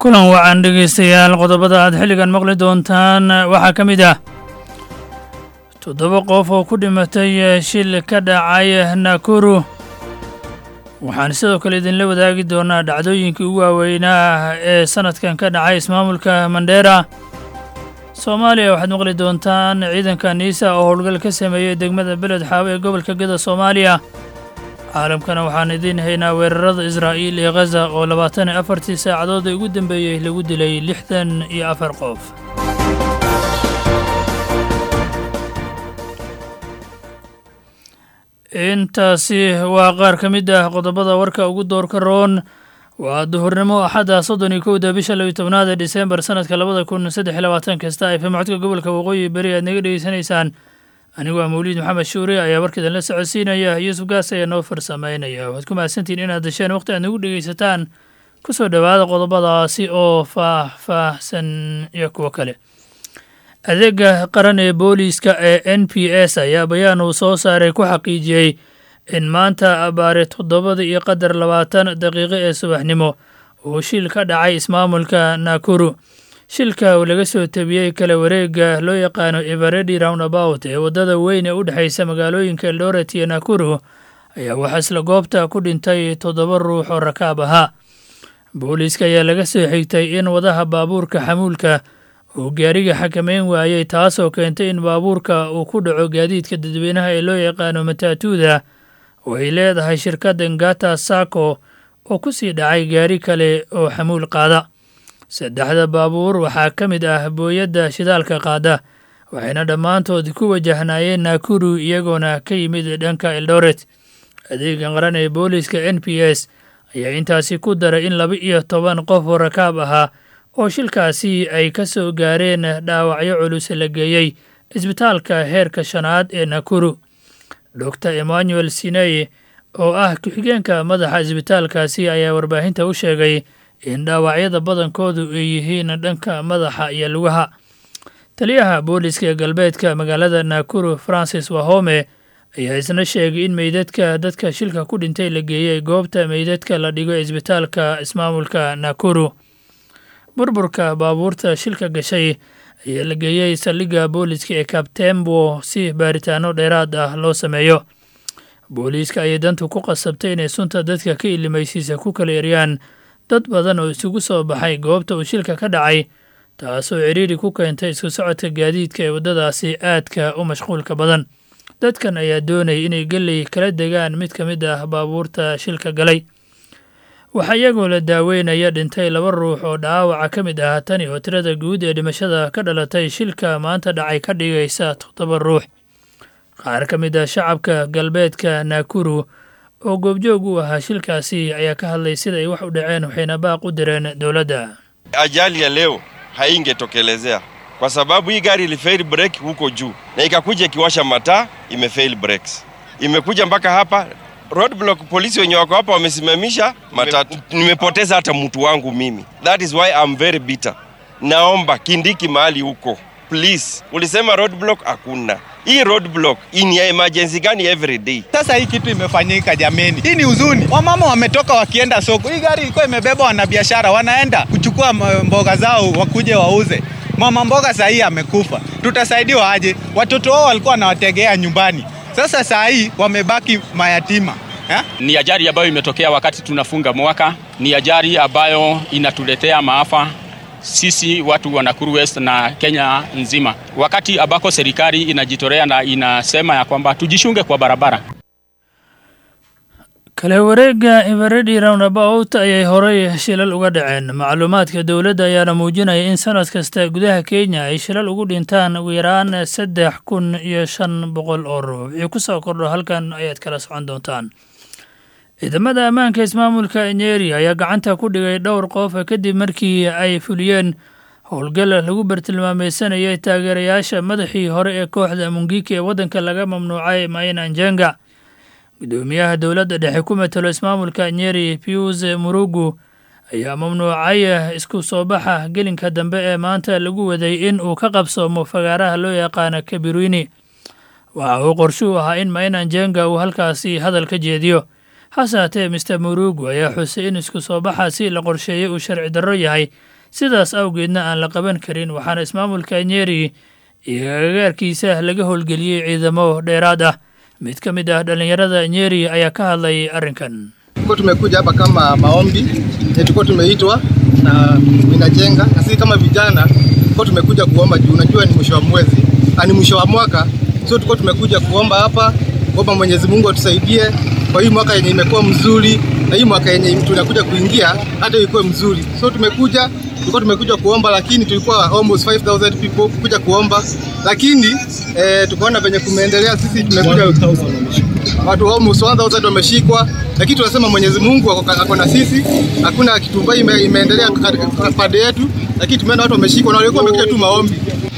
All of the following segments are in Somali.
kulan wacan dhegaystayaal qodobada aad xilligan maqli doontaan waxaa ka mid ah toddoba qof oo ku dhimatay shil ka dhacay nakuru waxaan sidoo kale idinla wadaagi doonaa dhacdooyinkii ugu waaweynaa ee sannadkan ka dhacay ismaamulka mandheera soomaaliya waxaad maqli doontaan ciidanka niisa oo howlgal ka sameeyey degmada beled xaawo ee gobolka geda soomaaliya caalamkana waxaan idiin haynaa weerarada israa'iil iyo khaza oo labaatan iyo afartii saacadood ee ugu dambeeyey lagu dilay lixdan iyo afar qof intaasi waa qaar ka mid ah qodobada warka ugu doorka roon waa duhurnimo axadda soddon iyo kowda bisha labiyo tobnaad ee disembar sannadka labada kun saddex iyo labaatan kasta fm codka gobolka waqooyi beri aad naga dhegeysanaysaan anigu waa mawliid maxamed shuure ayaa warkaidan la socodsiinaya yuusuf gaas ayaa noo farsamaynaya waxaad ku mahadsantihiin inaad dasheen waqti aad nagu dhegeysataan ku soo dhowaada qodobadaasi oo faah-faahsan iyo kuwo kale adeega qaran ee booliiska ee n p s ayaa bayaan uu soo saaray ku xaqiijiyey in maanta abaare toddobada iyo qadar labaatan daqiiqo ee subaxnimo uu shil ka dhacay ismaamulka nakuru shilka uu laga soo tabiyey kala wareega loo yaqaano everedi roundabout ee waddada weyn ee u dhexaysa magaalooyinka eldoret iyo nakuru ayaa waxaa isla goobta ku dhintay toddoba ruux oo rakaab ahaa booliiska ayaa laga soo xigtay in wadaha baabuurka xamuulka uu gaariga xakameyn waayey taasoo keentay in baabuurka uu ku dhaco gaadiidka dadweynaha ee loo yaqaano mataatuuda oo ay leedahay shirkadda ngata sako oo ku sii dhacay gaari kale oo xamuul qaada saddexda baabuur waxaa ka mid ah booyadda shidaalka qaada waxayna dhammaantood ku wajahnaayeen nakuru iyagoona ka yimid dhanka eldoret adeega qaran ee booliiska n p s ayaa intaasi ku daray in laba iyo toban qof oo rakaab ahaa oo shilkaasi ay ka soo gaareen dhaawacyo culus la geeyey isbitaalka heerka shanaad ee nakuru dor emmanuel siney oo ah ku-xigeenka madaxa isbitaalkaasi ayaa warbaahinta u sheegay in dhaawacyada badankoodu ay yihiin dhanka madaxa iyo lugaha taliyaha booliiska ee galbeedka magaalada nakuru francis wahome ayaa isna sheegay in meydadka dadka shilka ku dhintay la geeyey goobta meydadka la dhigo isbitaalka ismaamulka nakuru burburka baabuurta shilka gashay ayaa la geeyey saldhigga booliiska ee kabtembo si baaritaano dheeraad ah loo sameeyo booliiska ayay dantu ku qasabtay inay sunta dadka ka ilimaysiisa ku kala eryaan dad badan oo isugu soo baxay goobta uu shilka ka dhacay taasoo ciriiri ku keentay isku socodka gaadiidka ee waddadaasi aadka u mashquulka badan dadkan ayaa doonayay inay geley kala degaan mid ka mid ah baabuurta shilka galay waxaa iyagoo la daaweynaya dhintay laba ruux oo dhaawaca ka mid ah tani oo tirada guud ee dhimashada ka dhalatay shilka maanta dhacay ka dhigaysa toddoba ruux qaar ka mid ah shacabka galbeedka nakuru oo goobjoog u ahaa shilkaasi ayaa ka hadlay sida ay wax u dhaceen waxayna baaq u direen dowladda ajali ya leo haingetokelezea kwa sababu hii gari ilifail brake huko juu na ikakuja ikiwasha mataa imefail brakes imekuja mpaka hapa roadblock polisi wenye wako hapa wamesimamisha matatu nimepoteza hata mtu wangu mimi that is why I'm very bitter naomba kindiki mahali huko please ulisema roadblock hakuna hii roadblock ni ya emergency gani every day sasa hii kitu imefanyika jameni hii ni huzuni wamama wametoka wakienda soko hii gari ilikuwa imebeba wanabiashara wanaenda kuchukua mboga zao wakuje wauze mama mboga sahii amekufa tutasaidiwa aje watoto wao walikuwa wanawategea nyumbani sasa saa hii wamebaki mayatima eh? Ni ajali ambayo imetokea wakati tunafunga mwaka, ni ajali ambayo inatuletea maafa sisi watu wa Nakuru West na Kenya nzima, wakati ambako serikali inajitolea na inasema ya kwamba tujishunge kwa barabara. kala wareega everedi roundabout ayay horey shilal uga dhaceen macluumaadka dowladda ayaana muujinaya in sanad kasta gudaha kenya ay shilal ugu dhintaan ugu yaraan saddex kun iyo shan boqol oo ruux wixii ku soo kordho halkan ayaad kala socon doontaan ciidamada ammaanka ismaamulka nyeri ayaa gacanta ku dhigay dhowr qof kadib markii ay fuliyeen howlgal lagu bartilmaameysanayay taageerayaasha madaxii hore ee kooxda mungiki ee waddanka laga mamnuucay maina njenga gudoomiyaha dowladda dhexe ku matalo ismaamulka nyeri pius murugu ayaa mamnuucay isku soo baxa gelinka dambe ee maanta lagu waday in uu ka qabsoomo fagaaraha loo yaqaano kabirwini waxa uu qorshuu ahaa in maina njenga uu halkaasi hadal ka jeediyo hase haatee mister murugu ayaa xusay in isku soo baxaasi la qorsheeyey uu sharci darro yahay sidaas awgeedna aan la qaban karin waxaana ismaamulka nyeri iyo agagaarkiisa laga howlgeliyey ciidamo dheeraad ah mid ka mid ah dhallinyarada nyeri ayaa ka hadlay arrinkan Tulikuwa tumekuja hapa kama maombi, tulikuwa tumeitwa na inajenga, na sisi kama vijana tulikuwa tumekuja kuomba juu unajua ni mwisho wa mwezi, ni mwisho wa mwaka, so tulikuwa tumekuja kuomba hapa, kuomba Mwenyezi Mungu atusaidie kwa hii mwaka yenye imekuwa mzuri, na hii mwaka yenye tunakuja kuingia hata ikuwe mzuri. So tumekuja tulikuwa tumekuja kuomba, lakini tulikuwa almost 5000 people kuja kuomba, lakini eh, tukaona venye kumeendelea, sisi tumekuja watu almost 1000 wameshikwa, lakini tunasema Mwenyezi Mungu ako na sisi, hakuna kitu mbaya ime, imeendelea pande yetu, lakini tumeona watu wameshikwa na walikuwa wamekuja tu maombi.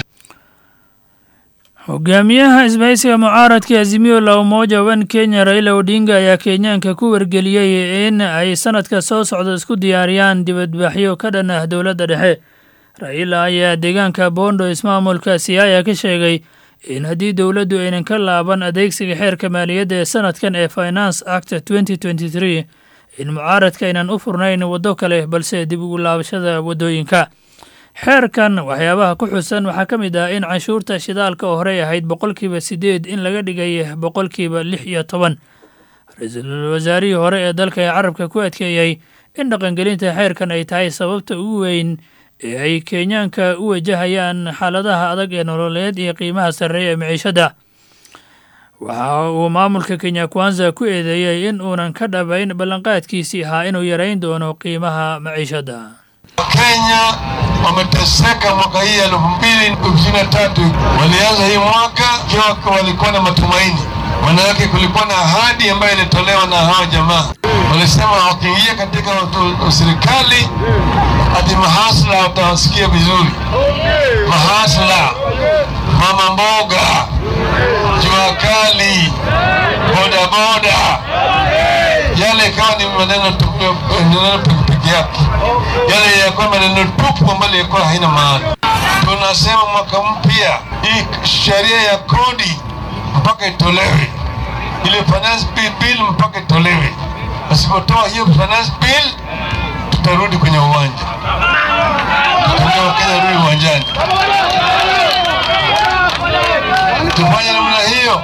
hogaamiyaha isbahaysiga mucaaradka azimio la umoja wan kenya raila odinga ayaa kenyaanka ku wargeliyey in ay sanadka soo socda isku diyaariyaan dibadbaxyo ka dhan ah dowladda dhexe raila ayaa deegaanka bondo ismaamulka siaya ka sheegay in haddii dowladdu aynan ka laaban adeegsiga xeerka maaliyadda ee sanadkan ee finance act in mucaaradka aynan u furnayn waddo kale balse dib ugu laabashada waddooyinka xeerkan waxyaabaha ku xusan waxaa ka mid ah in canshuurta shidaalka oo horey ahayd boqolkiiba siddeed in laga dhigay boqolkiiba lix iyo toban ra-iisul wasaarihii hore ee dalka ee carabka ku adkeeyey in dhaqangelinta xeerkan ay tahay sababta ugu weyn ee ay kenyaanka u wajahayaan xaaladaha adag ee nololeed iyo qiimaha sarreeya ee miciishadda waxa uu maamulka kenya kwanza ku eedeeyey in uunan ka dhabayn ballanqaadkiisii ahaa inuu yarayn doono qiimaha maciishadda Wakenya wameteseka mwaka hii elfu mbili ishirini na tatu. Walianza hii mwaka ikiwa walikuwa na matumaini, manake kulikuwa na ahadi ambayo ilitolewa na hawa jamaa. Walisema wakiingia katika serikali ati mahasla watawasikia vizuri, mahasla, mama mboga, jua kali, bodaboda, yale ikawa ni maneno peke yake yale yakuwa maneno tupu ambayo yakuwa haina maana. Tunasema mwaka mpya hii sheria ya kodi mpaka itolewe, ile finance bill, bill mpaka itolewe. Asipotoa hiyo finance bill, tutarudi kwenye uwanja, tutaambia Wakenya rudi uwanjani. Tufanye namna hiyo.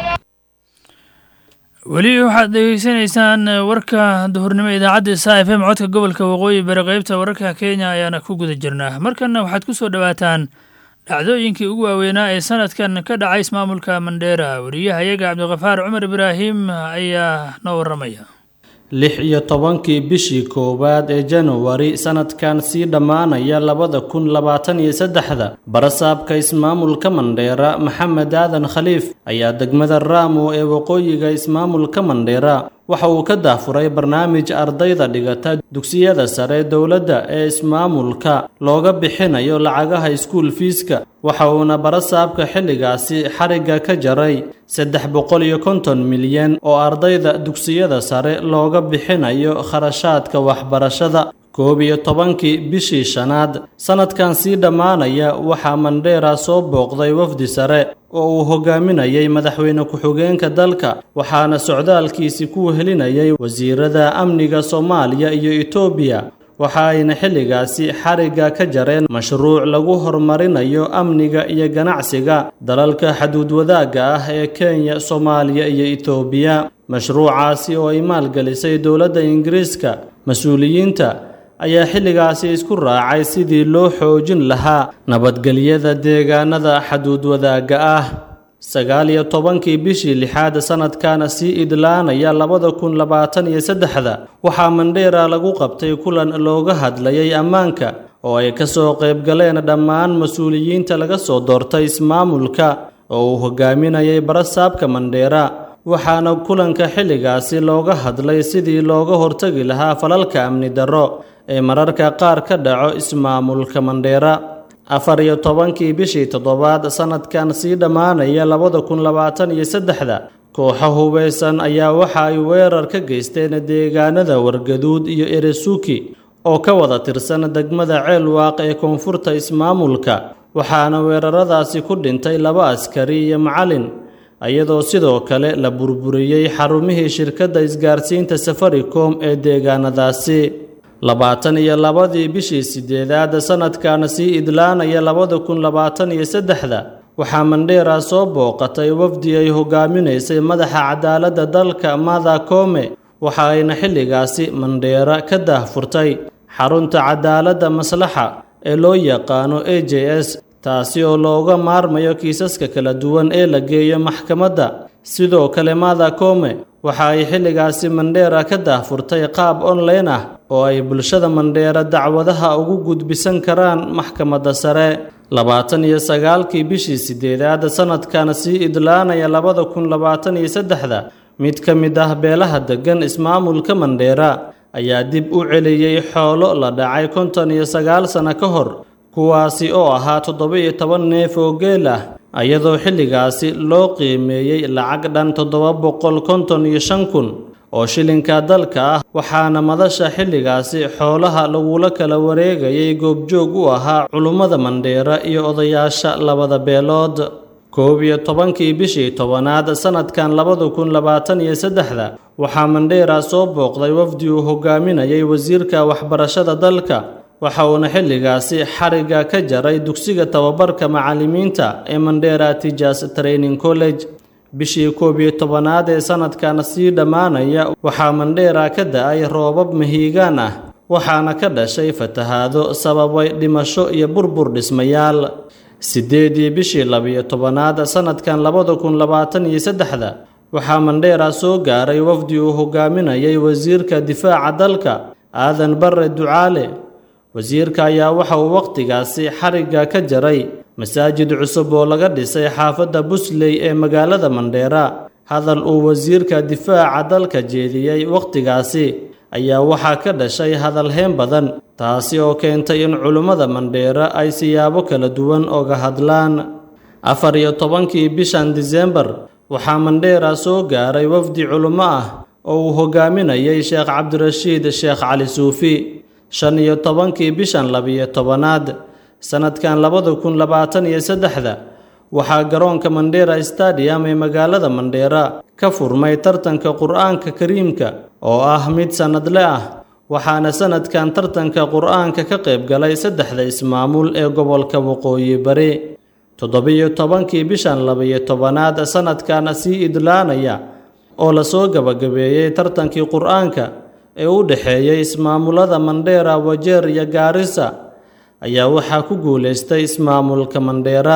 weli waxaad dhegeysanaysaan warka duhurnimo idaacadda sa f m codka gobolka waqooyi bari qeybta wararka kenya ayaana ku guda jirnaa markanna waxaad ku soo dhowaataan dhacdooyinkii ugu waaweynaa ee sanadkan ka dhacay ismaamulka mandheera wariyahayaga cabdikafaar cumar ibraahim ayaa noo waramaya lix iyo tobankii bishii koowaad ee januwari sanadkan sii dhammaanaya labada kun labaatan iyo saddexda barasaabka ismaamulka mandheera maxamed aadan khaliif ayaa degmada raamo ee waqooyiga ismaamulka mandheera waxa uu ka daafuray barnaamij ardayda dhigata dugsiyada sare dowladda ee ismaamulka looga bixinayo lacagaha iskuul fiiska waxa uuna barasaabka xilligaasi xarigga ka jaray saddex boqol iyo konton milyan oo ardayda dugsiyada sare looga bixinayo kharashaadka waxbarashada koob iyo tobankii bishii shanaad sannadkan sii dhammaanaya waxaa mandheera soo booqday wafdi sare oo uu hogaaminayay madaxweyne ku-xigeenka dalka waxaana socdaalkiisi ku helinayay wasiirada amniga soomaaliya iyo etoobiya waxa ayna xilligaasi xarigga ka jareen mashruuc lagu horumarinayo amniga iyo ganacsiga dalalka xaduud wadaagga ah ee kenya soomaaliya iyo etoobiya mashruucaasi oo ay maalgelisay dowladda ingiriiska mas-uuliyiinta ayaa xilligaasi isku raacay sidii loo xoojin lahaa nabadgelyada deegaanada xaduud wadaagga ah sagaal iyo tobankii bishii lixaad sannadkana sii idlaanaya labada kun labaatan iyo saddexda waxaa mandheera lagu qabtay kulan looga hadlayay ammaanka oo ay ka soo qaybgaleen dhammaan mas-uuliyiinta laga soo doortay ismaamulka oo uu hogaaminayay barasaabka mandheera waxaana kulanka xilligaasi looga hadlay sidii looga hortagi lahaa falalka amni darro ee mararka qaar ka dhaco ismaamulka mandheera afar iyo tobankii bishii toddobaad sannadkan sii dhammaanaya labada kun labaatan iyo saddexda kooxo hubeysan ayaa waxa ay weerar ka geysteen deegaanada wargaduud iyo eresuki oo ka wada tirsan degmada ceelwaaq ee koonfurta ismaamulka waxaana weeraradaasi ku dhintay laba askari iyo macalin iyadoo sidoo kale la burburiyey xarumihii shirkadda isgaarsiinta safaricom ee deegaanadaasi labaatan iyo labadii bishii sideedaad sanadkan sii idlaanaya labada kun labaatan iyo saddexda waxaa mandheera soo booqatay wafdi ay hogaaminaysay madaxa cadaaladda dalka mada kome waxa ayna xilligaasi mandheera ka daahfurtay xarunta cadaaladda maslaxa ee loo yaqaano a j s taasi oo looga maarmayo kiisaska kala duwan ee la geeyo maxkamadda sidoo kale mada kome waxa ay xilligaasi mandheera ka daahfurtay qaab online ah oo ay bulshada mandheera dacwadaha ugu gudbisan karaan maxkamadda sare labaatan iyo sagaalkii bishii sideedaad sanadkan sii idlaanaya labada kun labaatan iyo saddexda mid ka mid ah beelaha deggan ismaamulka mandheera ayaa dib u celiyey xoolo la dhacay konton iyo sagaal sano ka hor kuwaasi oo ahaa toddoba-iyo toban neef oo geel ah iyadoo xilligaasi loo qiimeeyey lacag dhan toddoba boqol konton iyo shan kun oo shilinka dalka ah waxaana madasha xilligaasi xoolaha lagula kala wareegayay goobjoog u ahaa culummada mandheera iyo odayaasha labada beelood koob iyo tobankii bishii tobanaad sanadkan labada kun labaatan iyo saddexda waxaa mandheera soo booqday wafdi uu hogaaminayay wasiirka waxbarashada dalka waxa uuna xilligaasi xarigga ka jaray dugsiga tababarka macallimiinta ee mandheera tijas training college bishii koob iyo tobanaad ee sanadkan sii dhammaanaya waxaa mandheera ka da-ay roobab mahiigaan ah waxaana ka dhashay fatahaado sababay dhimasho iyo burbur dhismayaal siddeedii bishii labiyo tobanaad sanadkan labada kun labaatan iyo saddexda waxaa mandheera soo gaaray wafdi uu hogaaminayay wasiirka difaaca dalka aadan barre ducaale wasiirka ayaa waxa uu wakhtigaasi xarigga ka jaray masaajid cusub oo laga dhisay xaafadda busley ee magaalada mandheera hadal uu wasiirka difaaca dalka jeediyey wakhtigaasi ayaa waxaa ka dhashay hadalheen badan taasi oo keentay in culummada mandheera ay siyaabo kala duwan oga hadlaan afar iyo tobankii bishan disembar waxaa mandheera soo gaaray wafdi culummo ah oo uu hogaaminayay sheekh cabdirashiid sheekh cali suufi shan iyo tobankii bishan labiyo tobanaad sanadkan labada kun labaatan iyo saddexda waxaa garoonka mandheera stadium ee magaalada mandheera ka furmay tartanka qur-aanka kariimka oo ah mid sannadle ah waxaana sanadkan tartanka qur-aanka ka qayb galay saddexda ismaamul ee gobolka waqooyi bari toddobiyo tobankii bishan labiyo tobanaad sanadkan sii idlaanaya oo lasoo gabagabeeyey tartankii qur-aanka ee u dhexeeyey ismaamulada mandheera wajeer iyo gaarisa ayaa waxaa ku guulaystay ismaamulka mandheera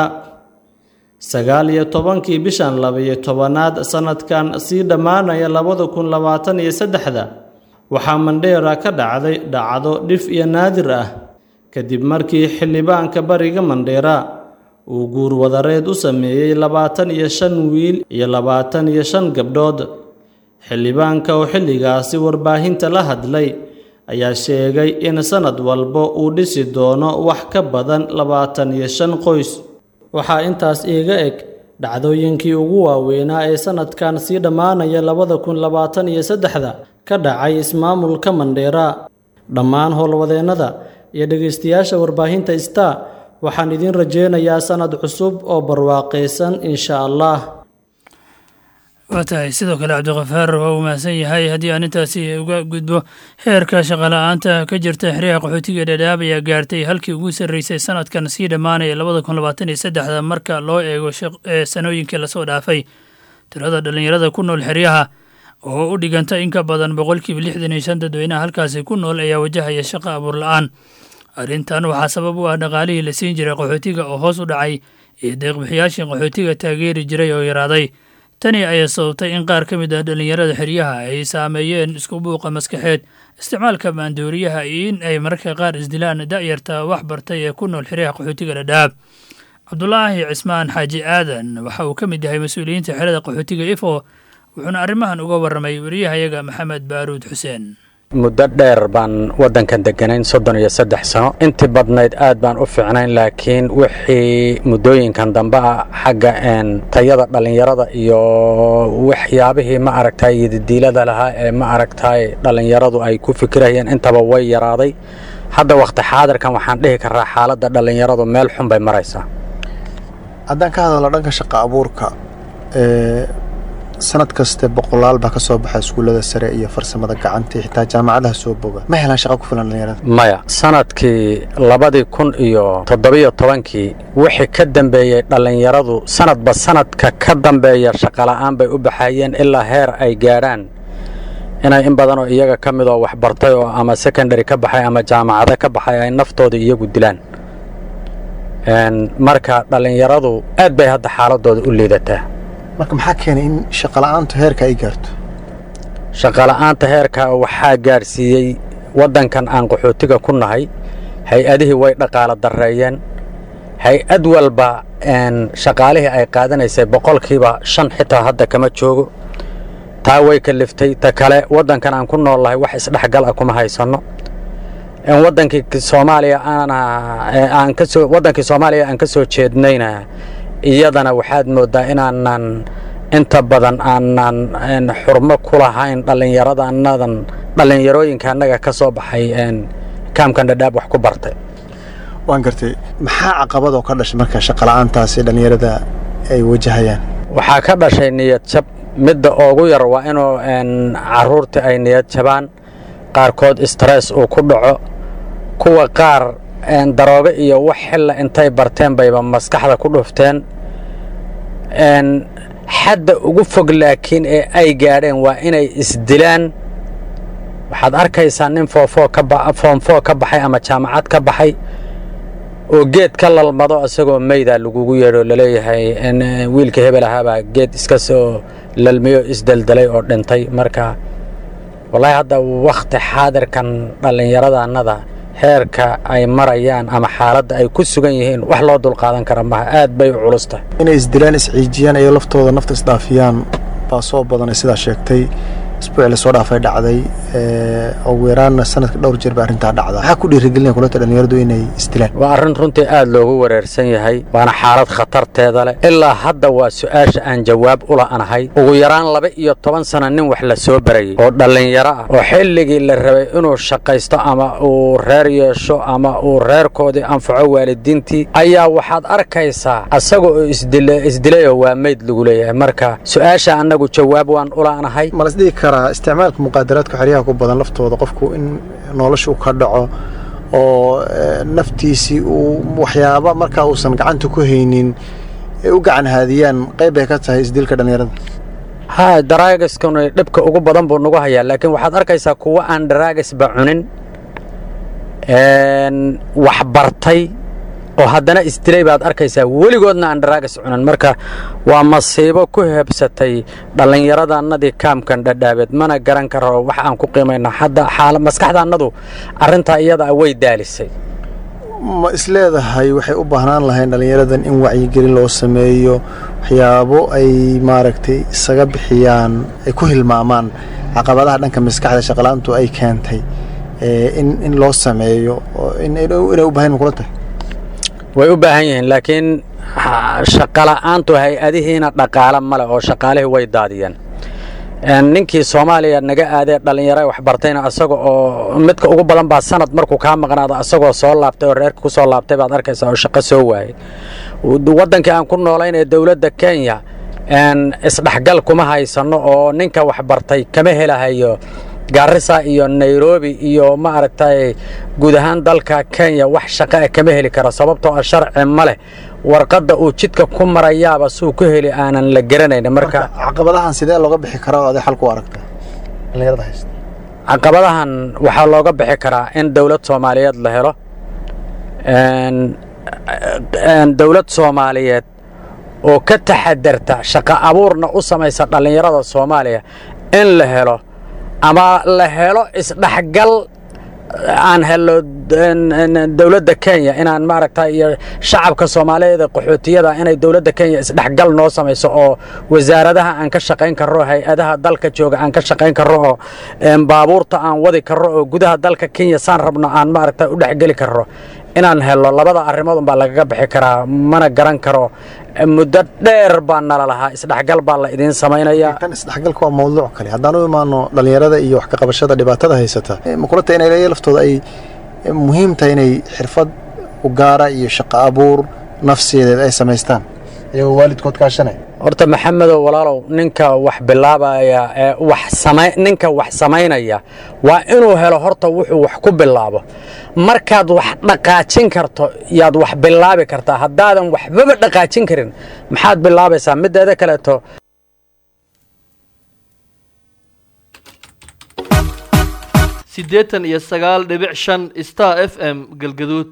sagaal iyo tobankii bishan labiyo tobanaad sanadkan sii dhammaanaya labada kun labaatan iyo saddexda waxaa mandheera ka dhacday dhacdo dhif iyo naadir ah kadib markii xildhibaanka bariga mandheera uu guurwadareed u sameeyey labaatan iyo shan wiil iyo labaatan iyo shan gabdhood xildhibaanka oo xilligaasi warbaahinta la hadlay ayaa sheegay in sannad walba uu dhisi doono wax ka badan labaatan iyo shan qoys waxaa intaas iiga eg dhacdooyinkii ugu waaweynaa ee sannadkan sii dhammaanaya labada kun labaatan iyo saddexda ka dhacay ismaamulka mandheera dhammaan howlwadeennada iyo dhegaystayaasha warbaahinta star waxaan idiin rajeynayaa sannad cusub oo barwaaqaysan insha allah waa tahay sidoo kale cabdikafaar waa uu mahadsan yahay haddii aan intaasi uga gudbo heerka shaqala-aanta ka jirta xeryaha qaxootiga dhadhaab ayaa gaartay halkii ugu sarreysay sanadkan sii dhammaanaya labada kun labaatan iyo saddexda marka loo eego sanooyinkii lasoo dhaafay tirada dhallinyarada ku nool xeryaha oo u dhiganta in ka badan boqolkiiba lixdan iyo shan dadweynaha halkaasi ku nool ayaa wajahaya shaqo abuur la-aan arrintan waxaa sabab u ah dhaqaalihii la siin jiray qaxootiga oo hoos u dhacay iyo deeqbixiyaashii qaxootiga taageeri jiray oo yaraaday tani ayaa sababtay in qaar ka mid ah dhallinyarada xeryaha ay saameeyeen isku buuqa maskaxeed isticmaalka maandooriyaha iyo in ay mararka qaar isdilaan da'yarta wax bartay ee ku nool xeryaha qaxootiga dhadhaab cabdulaahi cismaan xaaji aadan waxa uu ka mid yahay mas-uuliyiinta xerada qaxootiga ifo wuxuuna arrimahan uga warramay wariyahayaga maxamed baaruud xuseen muddo dheer baan waddankan degganayn soddon iyo saddex sano intii badnayd aad baan u fiicnayn laakiin wixii muddooyinkan dambe ah xagga tayada dhallinyarada iyo waxyaabihii ma aragtay yadidiilada lahaa ee ma aragtay dhallinyaradu ay ku fikirayeen intaba way yaraaday hadda wakhti xaadirkan waxaan dhihi karaa xaaladda dhallinyaradu meel xun bay maraysaa haddaan ka hadalno dhanka shaqa abuurka sanad kaste boqolaal baa ka soo baxa iskuullada sare iyo farsamada gacanta iyo xitaa jaamacadaha soo boga ma helaan shaqo ku filan dhalinyarada maya sanadkii labadii kun iyo toddobiyo tobankii wixii ka dambeeyey dhallinyaradu sanadba sanadka ka dambeeya shaqola'aan bay u baxayeen ilaa heer ay gaadhaan inay in badanoo iyaga ka midoo waxbartay oo ama secondary ka baxay ama jaamacado ka baxay ay naftooda iyagu dilaan marka dhallinyaradu aad bay hadda xaaladooda u liidataa marka maxaa keenay in shaqola'aantu heerka ay gaarto shaqola'aanta heerka waxaa gaadhsiiyey waddankan aan qaxootiga ku nahay hay-adihii way dhaqaalo darreeyeen hay-ad walba shaqaalihii ay qaadanaysay boqolkiiba shan xitaa hadda kama joogo taa way kaliftay ta kale waddankan aan ku noolnahay wax isdhexgal ah kuma haysanno wadankii soomaaliya aan kasoo waddankii soomaaliya aan ka soo jeednayna iyadana waxaad mooddaa inaanan inta badan aanan xurmo ku lahayn dhallinyaradanadan dhallinyarooyinka annaga ka soo baxay kaamkan dhadhaab wax ku bartay waan gartay maxaa caqabadoo ka dhashay marka shaqola'aantaasi dhallinyarada ay wajahayaan waxaa ka dhashay niyad jab midda ugu yar waa inuu carruurtii ay niyad jabaan qaarkood stress uu ku dhaco kuwa qaar daroobe iyo wax xilla intay barteen bayba maskaxda ku dhufteen xadda ugu fog laakiin ee ay gaadheen waa inay isdilaan waxaad arkaysaa nin foomfoo ka baxay ama jaamacad ka baxay oo geed ka lalmado isagoo maydaa lagugu yeedho laleeyahay wiilka hebel ahaabaa geed iska soo lalmiyo isdeldelay oo dhintay marka wallaahi hadda wakhti xaadirkan dhallinyaradannada heerka ay marayaan ama xaaladda ay ku sugan yihiin wax loo dulqaadan kara maha aad bay u culus tahay inay isdilaan isciijiyaan iyo laftooda nafta isdhaafiyaan baa soo badanay sidaa sheegtay isbuuci lasoo dhaafay dhacday ugu yaraanna sanadka dhowr jeer ba arrintaa dhacda maxaa ku dhiirigelinaya kulanta dhallinyaradu inay isdilaan waa arrin runtii aad loogu wareersan yahay waana xaalad khatarteeda leh ilaa hadda waa su'aasha aan jawaab u la'anahay ugu yaraan laba iyo toban sana nin wax la soo barayey oo dhallinyaro ah oo xilligii la rabay inuu shaqaysto ama uu reer yeesho ama uu reerkoodii anfaco waalidiintii ayaa waxaad arkaysaa asaga oo isdilayoo waa meyd lagu leeyahay marka su'aasha annagu jawaab waan u la'anahay isticmaalka muqaadaraadka xeryaha ku badan laftooda qofku in noloshu ka dhaco oo naftiisii uu waxyaaba markaa uusan gacanta ku haynin ay u gacan haadiyaan qayb bay ka tahay isdilka dhallinyarada ha daraagiskuna dhibka ugu badan buu nagu hayaa laakiin waxaad arkaysaa kuwa aan daraagisba cunin wax bartay oo haddana isdilay baad arkaysaa weligoodna aan daraagas cunin marka waa masiibo ku hebsatay dhallinyaradannadii kaamkan dhadhaabeed mana garan karo wax aan ku qiimayno hadda maskaxdaannadu arrintaa iyada way daalisay ma isleedahay waxay u baahnaan lahayn dhallinyaradan in wacyigelin loo sameeyo waxyaabo ay maaragtay isaga bixiyaan ay ku hilmaamaan caqabadaha dhanka maskaxda shaqalaantu ay keentay in loo sameeyo inay u bahan kula tahay way u baahan yihiin laakiin shaqola'aantu hay-adihiina dhaqaale male oo shaqaalihii way daadiyeen ninkii soomaaliya naga aadee dhallinyaro waxbartayna asaga oo midka ugu badan baa sanad markuu kaa maqnaado asagoo soo laabtay oo reerka ku soo laabtay baad arkaysaa oo shaqo soo waayay waddankii aan ku noolayn ee dowladda kenya isdhexgal kuma haysanno oo ninka waxbartay kama helahayo gaarisa iyo nairobi iyo ma aragtay guud ahaan dalka kenya wax shaqo ah kama heli karo sababtoo ah sharci ma leh warqadda uu jidka ku marayaaba suu ku heli aanan la garanayn marka caqabadahan sidee looga bixi karaa oo aday xal ku aragta dhallinyarada haysta caqabadahan waxaa looga bixi karaa in dowlad soomaaliyeed la helo dowlad soomaaliyeed oo ka taxadarta shaqo abuurna u samaysa dhallinyarada soomaaliya in la helo ama la helo isdhexgal aan helo dowladda kenya inaan maaragta iyo shacabka soomaaliyeed ee qaxootiyada inay dowladda kenya isdhexgal noo samayso oo wasaaradaha aan ka shaqayn karro hay-adaha dalka jooga aan ka shaqayn karro oo baabuurta aan wadi karro oo gudaha dalka kenya saan rabno aan maaragta u dhexgeli karro inaan helo labada arrimood unbaa lagaga bixi karaa mana garan karo muddo dheer baa nala lahaa isdhexgal baa la idiin samaynayaa tan isdhexgalka waa mawduuc kale haddaan u imaano dhallinyarada iyo wax ka qabashada dhibaatada haysata makulata inay leeya laftooda ay muhiim tahay inay xirfad u gaara iyo shaqo abuur nafsiyadeed ay samaystaan iyagoo waalidkood kaashanay horta maxamedow walaalow ninka wax bilaabaya ee wax samay ninka wax samaynaya waa inuu helo horta wuxuu wax ku bilaabo markaad wax dhaqaajin karto yaad wax bilaabi kartaa haddaadan waxbaba dhaqaajin karin maxaad bilaabaysaa mideeda kaleeto siddeetan iyo sagaal dhibic shan star f m galgaduud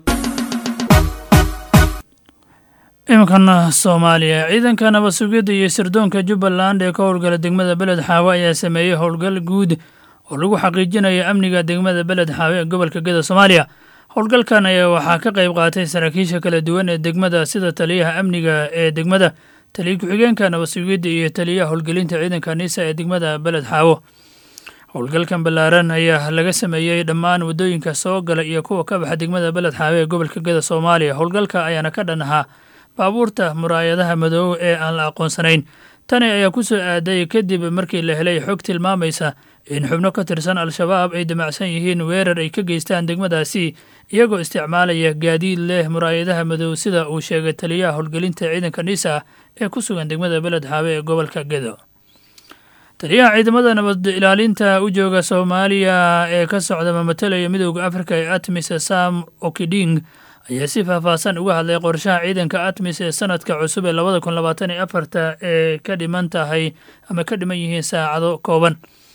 iminkana soomaaliya ciidanka nabad sugidda iyo sirdoonka jubbaland ee ka howlgala degmada beled xaawe ayaa sameeyey howlgal guud oo lagu xaqiijinayo amniga degmada beled xaawe ee gobolka geda soomaaliya howlgalkan ayaa waxaa ka qayb qaatay saraakiisha kala duwan ee degmada sida taliyaha amniga ee degmada taliya ku-xigeenka nabad sugidda iyo taliyaha howlgelinta ciidanka nisa ee degmada beled xaawo howlgalkan ballaaran ayaa laga sameeyey dhammaan waddooyinka soo gala iyo kuwa ka baxa degmada beled xaawe ee gobolka geda soomaaliya howlgalka ayaana ka dhan ahaa baabuurta muraayadaha madoow ee aan la aqoonsanayn tani ayaa ku soo aaday kadib markii la helay xog tilmaamaysa in xubno ka tirsan al-shabaab ay damacsan yihiin weerar ay ka geystaan degmadaasi iyagoo isticmaalaya gaadiid leh muraayadaha madow sida uu sheegay taliyaha howlgelinta ciidanka nisa ee ku sugan degmada beled xaawe ee gobolka gedo taliyaha ciidamada nabad ilaalinta u jooga soomaaliya ee ka socda mamatalaya midooda afrika ee atmis sam okiding ayaa si faahfaahsan uga hadlay qorshaha ciidanka atmis ee sanadka cusub ee labada kun labaatan iyo afarta ee ka dhiman tahay ama ka dhiman yihiin saacado kooban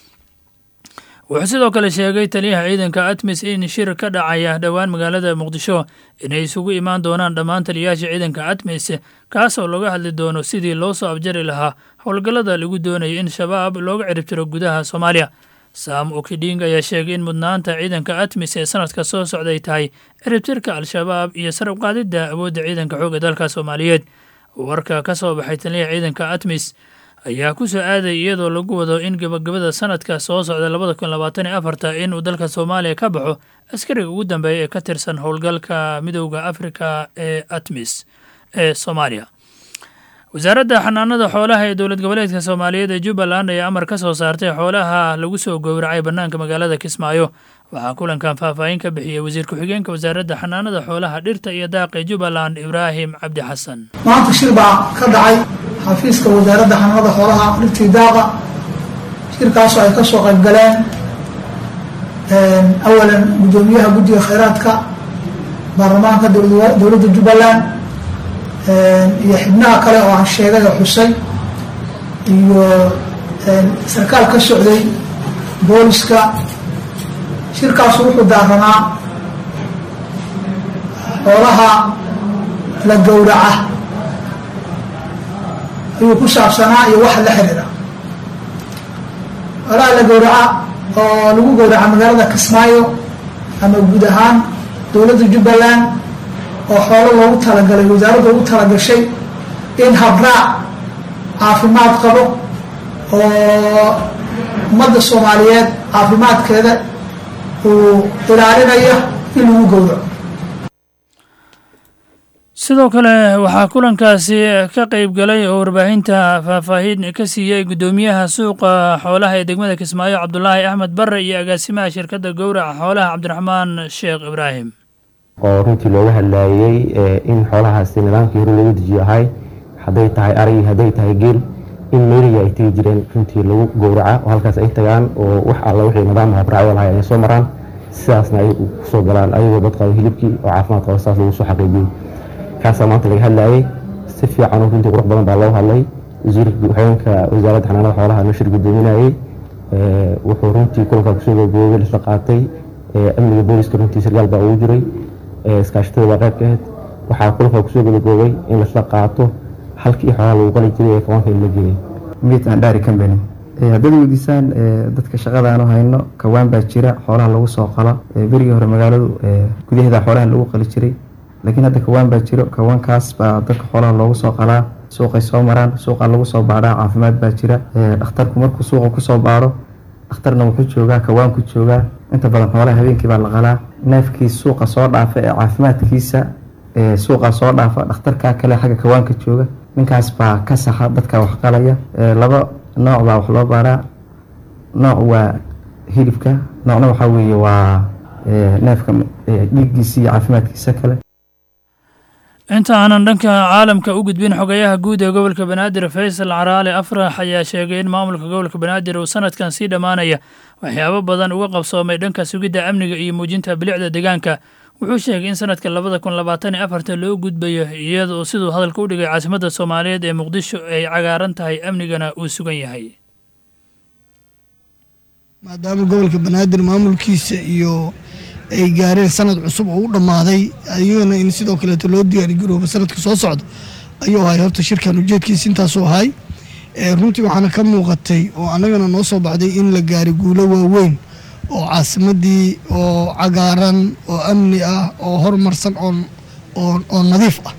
wuxuu sidoo kale sheegay taliyaha ciidanka atmis in shir ka dhacaya dhowaan magaalada muqdisho inay isugu imaan doonaan dhammaan taliyayaasha ciidanka atmis kaasoo looga hadli doono sidii loo soo abjari lahaa howlgallada lagu doonayay in shabaab looga ciribtiro gudaha soomaaliya sam okiding ayaa sheegay in mudnaanta ciidanka atmis ee sanadka soo socday tahay ciribtirka al-shabaab iyo sarab qaadidda awoodda ciidanka xoogga dalka soomaaliyeed warka ka soo baxay taliyaha ciidanka atmis ayaa ku soo aaday iyadoo lagu wado in gabagabada sanadka soo socda labada kun labaatan iyo afarta inuu dalka soomaaliya ka baxo askariga ugu dambeeya ee ka tirsan howlgalka midowda afrika ee atmis ee soomaaliya wasaaradda xanaanada xoolaha ee dowlad goboleedka soomaaliyeed ee jubbaland ayaa amar ka soo saartay xoolaha lagu soo gowracay bannaanka magaalada kismaayo waxaa kulankan faahfaahin ka bixiyey wasiir ku-xigeenka wasaaradda xanaanada xoolaha dhirta iyo daaqa ee jubbaland ibraahim cabdi xasan maanta shir baa ka dhacay xafiiska wasaaradda xanaanada xoolaha dhirtii daaqa shirkaasoo ay ka soo qayb galeen awalan guddoomiyaha guddiga khayraadka baarlamaanka dowladda jubbaland iyo xibnaha kale oo aan sheegay oo xusay iyo sarkaal ka socday booliska shirkaasu wuxuu daaranaa xoolaha la gowraca ayuu ku saabsanaa iyo waxa la xiriira xoolaha la gowraca oo lagu gowraca magaalada kismaayo ama guud ahaan dowladda jubbaland oo xoolo loogu talagalay wasaaradda ugu talagashay in habraac caafimaad qabo oo ummadda soomaaliyeed caafimaadkeeda uu ilaalinaya in lagu gowraco sidoo kale waxaa kulankaasi ka qayb galay oo warbaahinta faahfaahin ka siiyey guddoomiyaha suuqa xoolaha ee degmada kismaayo cabdulaahi axmed barre iyo agaasimaha shirkadda gowraca xoolaha cabdiraxmaan sheekh ibraahim oo runtii looga hadlaayey in xoolahaasi nidaamkii hore loogu dejiyo ahay hadday tahay arag hadday tahay geel in meeliga ay tegi jireen runtii lagu gowraca oo halkaas ay tagaan oo wax alla wixii nidaam habraacyo lahay ay soo maraan sidaasna ay kusoo galaan ayagoo dad qabo hilibkii oo caafimaad qabo sidaas lagu soo xaqiijiyey kaasaa maanta laga hadlaayey si fiican oo runtii qurux badan baa loo hadlay wasiirka ku-xigeenka wasaaradda xanaanada xoolaha nashir guddoominayey wuxuu runtii kulankaa kusoo gabagabay lisla qaatay amniga booliska runtii sargaal baa ugu jiray iskaashatada baa qayb ka ahayd waxaa kulankaa kusoo gabagaboobay in lasla qaato halkii xoolaha lagu qali jiray ee kawaanka in la geeyay meat and dairy company haddaad weydiisaan dadka shaqadaanu hayno kawaan baa jira xoolaha lagu soo qalo berigii hore magaaladu gudaheeda xoolaha lagu qali jiray laakiin hadda kawaan baa jiro kawaankaas baa dadka xoolaha loogu soo qalaa suuqay soo maraan suuqa lagu soo baadhaa caafimaad baa jira dhakhtarku markuu suuqa kusoo baadho dhakhtarna wuxuu joogaa kawaanku joogaa inta badan xoolaha habeenkii baa la qalaa neefkii suuqa soo dhaafa ee caafimaadkiisa suuqa soo dhaafa dhakhtarkaa kale xagga kawaanka jooga ninkaas baa ka saxa dadka wax qalaya laba nooc baa wax loo baadhaa nooc waa hilibka noocna waxaa weeye waa neefka dhiiggiisa iyo caafimaadkiisa kale inta aanan dhanka caalamka u gudbin xogayaha guud ee gobolka banaadir faysal caraale afrax ayaa sheegay in maamulka gobolka banaadir uu sanadkan sii dhammaanaya waxyaabo badan uga qabsoomay dhanka sugidda amniga iyo muujinta bilicda deegaanka wuxuu sheegay in sanadka labada kun labaatan iyo afarta loo gudbayo iyadoo siduu hadalka u dhigay caasimadda soomaaliyeed ee muqdisho ay cagaaran tahay amnigana uu sugan yahay maadaama gobolka banaadir maamulkiisa iyo ay gaareen sanad cusub oo u dhammaaday ayagana in sidoo kaleeto loo diyaargaroobo sanadka soo socda ayuu ahay horta shirkan ujeedkiisa intaasuu ahay runtii waxaana ka muuqatay oo annagana noo soo baxday in la gaaray guulo waaweyn oo caasimadii oo cagaaran oo amni ah oo horumarsan oo nadiif ah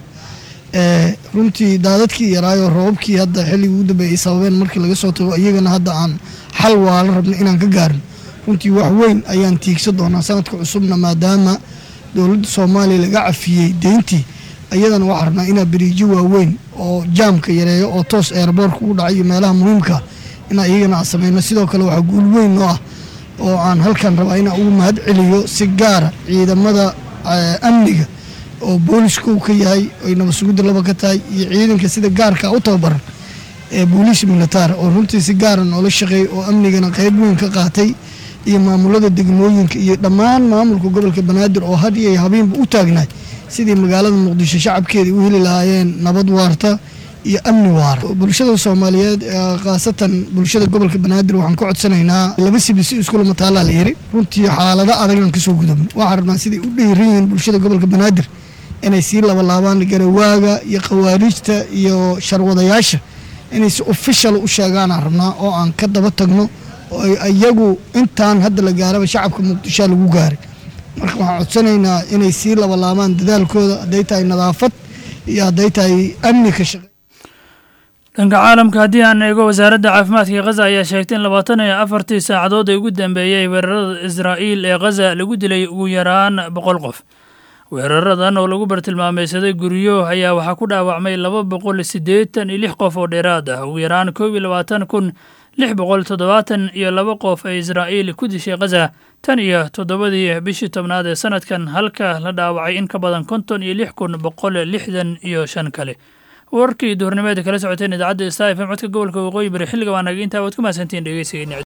runtii daadadkii yaraayo roobabkii hadda xilligii ugu dambeeyay ay sababeen markii laga soo tago iyagana hadda aan xal waala rabno inaan ka gaarin runtii wax weyn ayaan tiigsa doonaa sanadka cusubna maadaama dowladda soomaaliya laga cafiyey deyntii iyadana waxaa rabnaa inaa beriijo waaweyn oo jaamka yareeyo oo toos eerboorka ugu dhacay iyo meelaha muhiimka inaa iyagana aan sameyno sidoo kale waxaa guul weyn noo ah oo aan halkan rabaa inaan ugu mahad celiyo si gaara ciidamada amniga oo booliska uu ka yahay ay nabadsugidda laba ka tahay iyo ciidanka sida gaarka u tababaran ee booliis militaar oo runtii si gaara noola shaqeey oo amnigana qayb weyn ka qaatay iyo maamulada degmooyinka iyo dhammaan maamulka gobolka banaadir oo had iyo habeenba u taagnaay sidii magaalada muqdisho shacabkeeda u heli lahaayeen nabad waarta iyo amni waara bulshada soomaaliyeed khaasatan bulshada gobolka banaadir waxaan ka codsanaynaa laba sibisi iskula mataalaa la yiri runtii xaalado adagaan kasoo gudubin waxaan rabnaa siday u dheeran yihiin bulshada gobolka banaadir inay sii labalaabaan garawaaga iyo khawaariijta iyo sharwadayaasha inay si official u sheegaanaan rabnaa oo aan ka daba tagno oo iyagu intaan hadda la gaaraba shacabka muqdishoa lagu gaaray marka waxaan codsanaynaa inay sii labalaabaan dadaalkooda hadday tahay nadaafad iyo hadday tahay amni ka shaqe dhanka caalamka haddii aan eego wasaaradda caafimaadka khaza ayaa sheegtay in labaatan iyo afartii saacadood ee ugu dambeeyey weerarada israa'iil ee khaza lagu dilay ugu yaraan boqol qof weeraradan oo lagu bartilmaameysaday guryo ayaa waxaa ku dhaawacmay laba boqol siddeetan iyo lix qof oo dheeraad ah ugu yaraan koob iyo labaatan kun lix boqol toddobaatan iyo laba qof ee israa'iil ku dishay khaza tan iyo toddobadii bishii tobnaad ee sanadkan halka la dhaawacay in ka badan konton iyo lix kun boqol lixdan iyo shan kale warkii duhurnimeeda kala socoteen idaacadda sta f m codka gobolka waqooyi bari xilliga waa naga intaa waad ku mahadsantiin dhegeysigeena